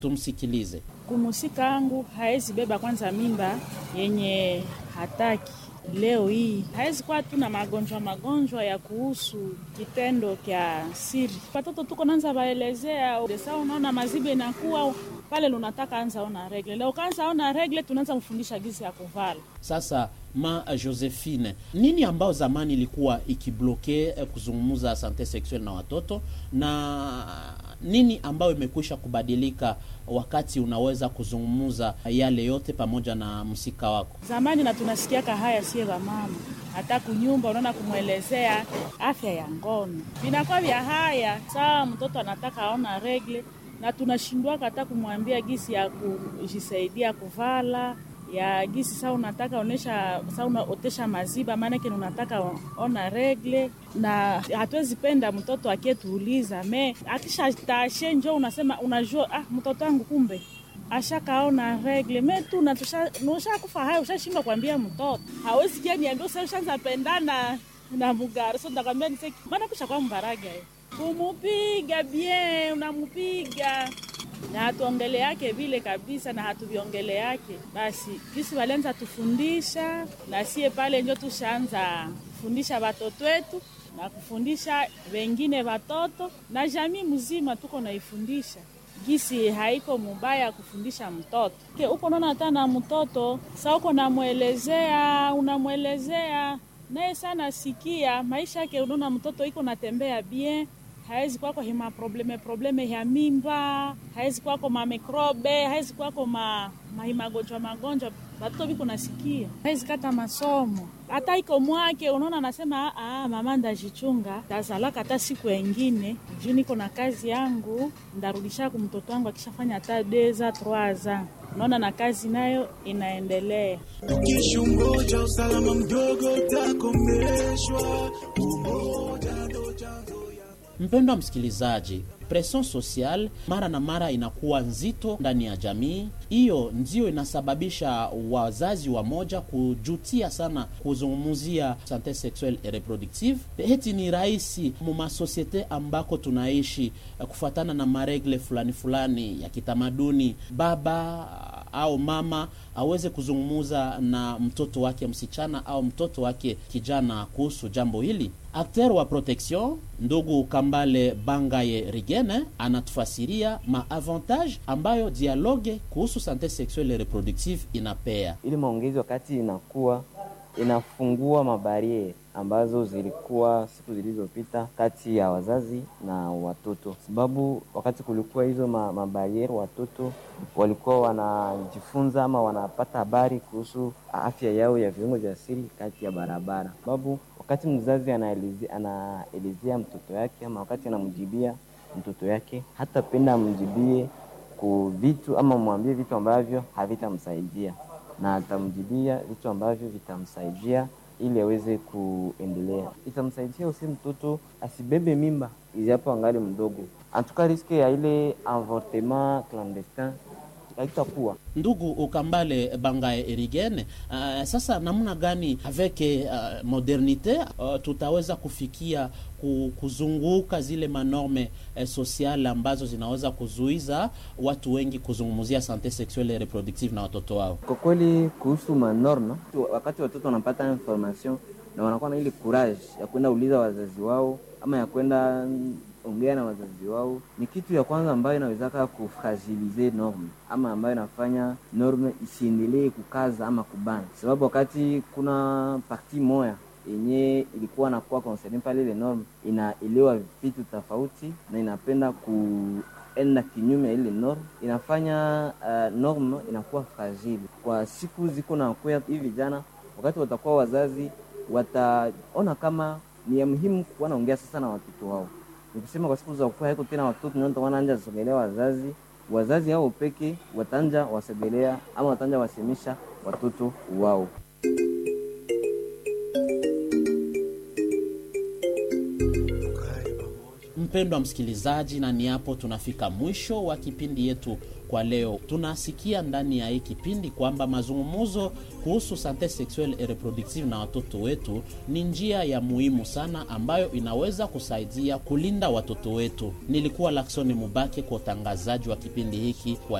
Tumsikilize. Kumusika angu haezi beba kwanza mimba yenye hataki leo hii hawezi kuwa tu na magonjwa magonjwa ya kuhusu kitendo kya siri. Watoto tuko nanza waelezea desa, unaona mazibe inakuwa pale lunataka anza ona regle leo, kaanza ona regle, tunaanza mfundisha gisi ya kuvala. Sasa ma Josephine, nini ambao zamani ilikuwa ikibloke eh, kuzungumza sante sexuelle na watoto na nini ambayo imekwisha kubadilika wakati unaweza kuzungumza yale yote pamoja na msika wako? Zamani na tunasikiaka haya sie wamama, hata kunyumba unaona kumwelezea afya ya ngono vinakuwa vya haya saa mtoto anataka aona regle, na tunashindwaka hata kumwambia gisi ya kujisaidia kuvala ya gisi saa unataka onesha saa unaotesha maziba, maanake unataka ona regle, na hatuwezi penda mtoto akietuuliza me akisha tashe njo unasema unajua, ah, mtoto wangu kumbe ashakaona regle me tu ushakufa hayo, ushashindwa kuambia mtoto hawezi kia niambia usa ushaanza pendana na mugari so ndakwambia niseki maana kusha kwa mbaraga kumupiga bien unamupiga na hatuongele yake vile kabisa, na hatuviongele yake basi. Kisi walianza tufundisha na sie pale njo tushaanza kufundisha watoto wetu na kufundisha wengine watoto na jamii mzima, tuko naifundisha gisi haiko mubaya kufundisha mtoto ke uko naona hata na mtoto sa uko namwelezea, unamwelezea naye sana sikia maisha yake, unaona mtoto iko natembea bien hawezi kwako hima probleme probleme ya mimba, hawezi kwako mamikrobe, hawezi kwako ma mahimagonjwa magonjwa batoto biko nasikia, hawezi kata masomo hata iko mwake. Unaona, anasema ah, mama ndajichunga tazalaka hata siku engine juu niko na kazi yangu, ndarudisha ku mtoto wangu akishafanya hata deza troaza. Unaona, na kazi nayo inaendelea. Ukishungoja usalama mdogo utakomeshwa. Umoja ndo chanzo Mpendwa msikilizaji, presion social mara na mara inakuwa nzito ndani ya jamii. Hiyo ndio inasababisha wazazi wa moja kujutia sana kuzungumzia sante sexuelle et reproductive. Heti ni rahisi mumasosiete ambako tunaishi kufuatana na maregle fulani fulani ya kitamaduni, baba au mama aweze kuzungumuza na mtoto wake msichana au mtoto wake kijana kuhusu jambo hili. Akter wa protection ndugu Kambale Bangaye Rigene anatufasiria maavantage ambayo dialogue kuhusu sante sexuelle reproductive inapea. Ili maongezi wakati inakuwa inafungua mabariere ambazo zilikuwa siku zilizopita kati ya wazazi na watoto, sababu wakati kulikuwa hizo ma, mabariere watoto walikuwa wanajifunza ama wanapata habari kuhusu afya yao ya viungo vya siri kati ya barabara, sababu wakati mzazi anaelezea anaelezea mtoto yake ama wakati anamjibia mtoto yake, hata penda amjibie ku vitu ama mwambie vitu ambavyo havitamsaidia, na atamjibia vitu ambavyo vitamsaidia ili aweze kuendelea. Itamsaidia usi mtoto asibebe mimba ijapo angali mdogo, antuka riske ya ile avortement clandestin haitakuwa Ndugu Ukambale Bangae Erigene, uh, sasa namna gani avec uh, modernite uh, tutaweza kufikia kuzunguka zile manorme eh, sociale ambazo zinaweza kuzuiza watu wengi kuzungumzia sante sexuelle et reproductive na watoto wao? Kwa kweli kuhusu manorme, wakati watoto wanapata information na wanakuwa na ile courage ya kwenda uliza wazazi wao ama ya kwenda ongea na wazazi wao, ni kitu ya kwanza ambayo inawezaka kufragilize norme ama ambayo inafanya norme isiendelee kukaza ama kubana, sababu wakati kuna parti moya yenye ilikuwa nakuwa concerne pale, ile norme inaelewa vitu tofauti na inapenda kuenda kinyume ya ile norme, inafanya uh, norme inakuwa fragile kwa siku ziko na kuya. Hivi vijana wakati watakuwa wazazi, wataona kama ni ya muhimu kuwa naongea sasa na watoto wao nikusema kwa siku za kukua haiko tena watoto ndio wanaanja sogelea wazazi, wazazi hao peke watanja wasogelea ama watanja wasemisha watoto wao. Mpendwa msikilizaji, na ni hapo tunafika mwisho wa kipindi yetu kwa leo. Tunasikia ndani ya hii kipindi kwamba mazungumzo kuhusu sante sexuelle et reproductive na watoto wetu ni njia ya muhimu sana ambayo inaweza kusaidia kulinda watoto wetu. Nilikuwa Laksoni Mubake kwa utangazaji wa kipindi hiki kwa